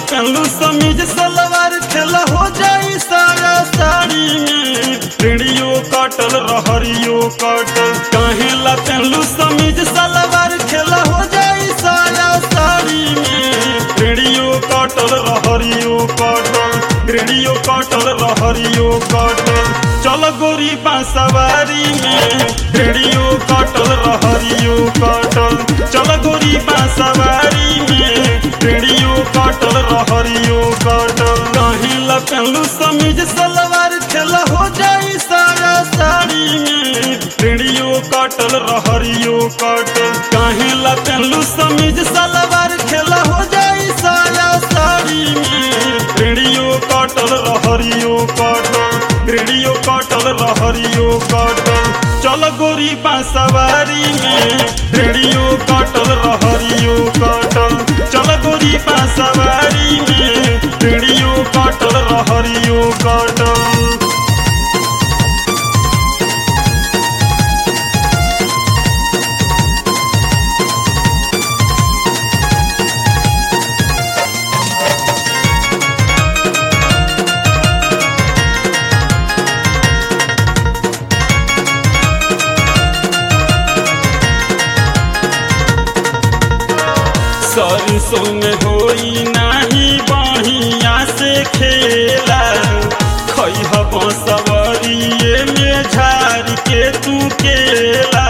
पहलू समीज सलवार खेला हो जाई सारा साड़ी में रेडियो काटल रहरियो काटल काहे ला पहलू समीज सलवार खेला हो जाई सारा साड़ी में रेडियो काटल रहरियो काटल रेडियो काटल रहरियो काटल चल गोरी बांसवारी में रेडियो काटल रहरियो काटल चल गोरी बांसवारी में रेडियो काटल रहरियो काटल काहे ला पहलू समीज सलवार खेला हो जाई सारा साड़ी में रेडियो काटल रहरियो काटल काहे ला पहलू समीज सलवार खेला हो जाई सारा साड़ी में रेडियो काटल रहरियो काटल रेडियो काटल रहरियो काटल चल गोरी बांसवारी में रेडियो काटल रहरियो काटल चल गोरी बांसवारी में रेडियो काटल रहरियो काटल सरसों में होई नाही बढ़िया से खेला खैह बसवरिए में झाड़ के तू केला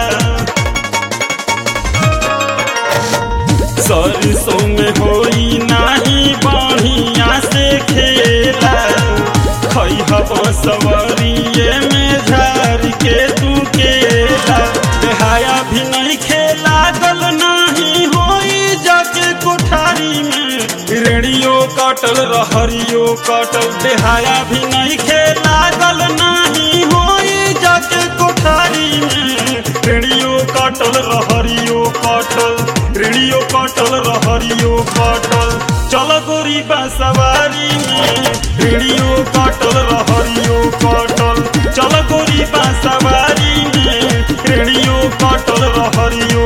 सरसों में होई नाही बढ़िया से खेला खैह बसवरिए में झाड़ के तू केला देहाया भी नहीं खेला गल नहीं होई जाके कोठारी में रेडियो काटल रहरियो काटल देहाया भी नहीं खेला गल नहीं होई जाके कोठारी में रेडियो काटल रहरियो काटल रेडियो काटल रहरियो काटल चल गोरी बांसवारी में रेडियो काटल रहरियो काटल चल गोरी बांसवारी में रेडियो काटल रहरियो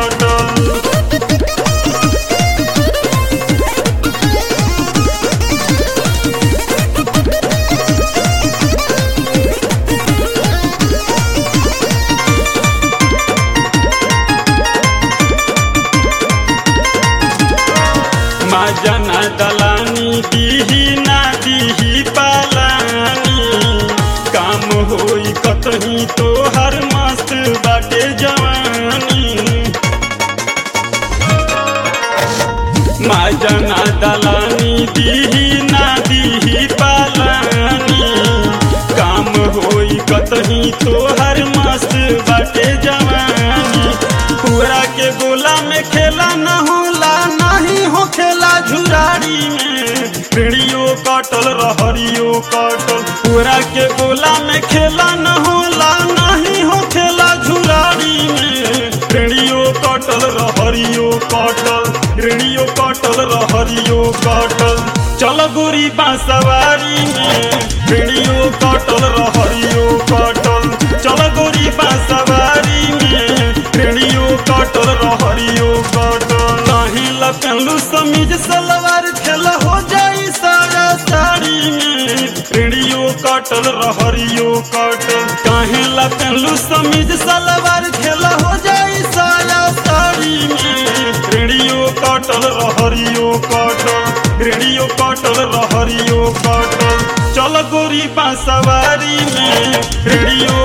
काटल माजना दलानी दीही ना दीही पालानी काम होई कतही तो हर मस्त बाटे जवानी माजना दलानी दीही ना दीही पालानी काम होई कतही तो हर मस्त बाटे जवानी पूरा के गोला में खेला न होला नहीं हो खेला झुराड़ी में रेडियो काटल रहरियो काटल पूरा के गोला में खेला न होला नहीं हो खेला झुराड़ी में रेडियो काटल रहरियो काटल रेडियो काटल रहरियो काटल चल गोरी बांसवारी में रेडियो काटल रहरियो काटल चल गोरी बांसवारी में रेडियो काटल रहरियो काटल नहीं लपलू समीज सलवार खेला हो जाई सारा साड़ी में रेडियो काटल रहरियो काटल काहे लपलू समीज सलवार खेला हो जाई सारा साड़ी में रेडियो काटल रहरियो काटल रेडियो काटल रहरियो काटल चल गोरी बांसवारी में रेडियो